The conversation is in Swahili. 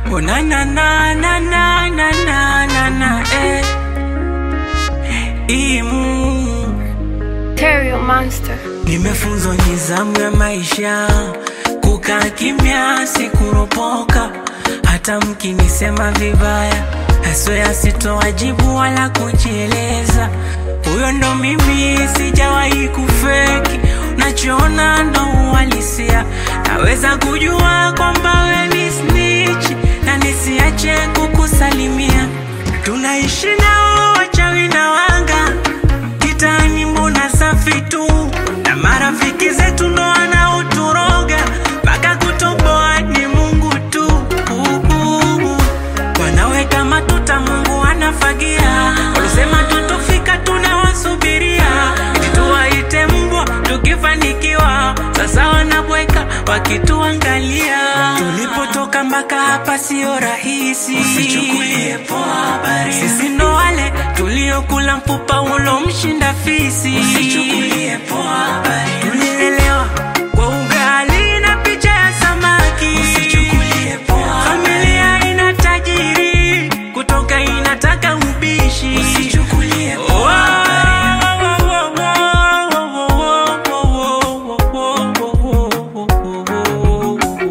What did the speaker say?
Oh na na na na na na na na na eh. Imu Terrio Monster. Nimefunzwa nizamu ya maisha, kukaa kimya, sikuropoka. Hata mkinisema vibaya, haswea sitowajibu wala kujieleza. Huyo ndo mimi, sijawahi kufeki. Nachoona ndo uhalisia, naweza kujua kwamba we ni snitch na nisiache kukusalimia. Tunaishi nao wachawi na wanga kitani mbona safi tu na marafiki zetu ndo wanaoturoga mpaka kutoboa ni Mungu tu Uhu. wanaweka matuta Mungu anafagia walisema tutofika tunawasubiria eti tuwaite mbwa tukifanikiwa sasa wanabweka wakituangalia tulipotoka mpaka hapa sio rahisi usichukulie poa habari sisi ndo wale tuliokula mpupa ulomshinda fisi usichukulie poa habari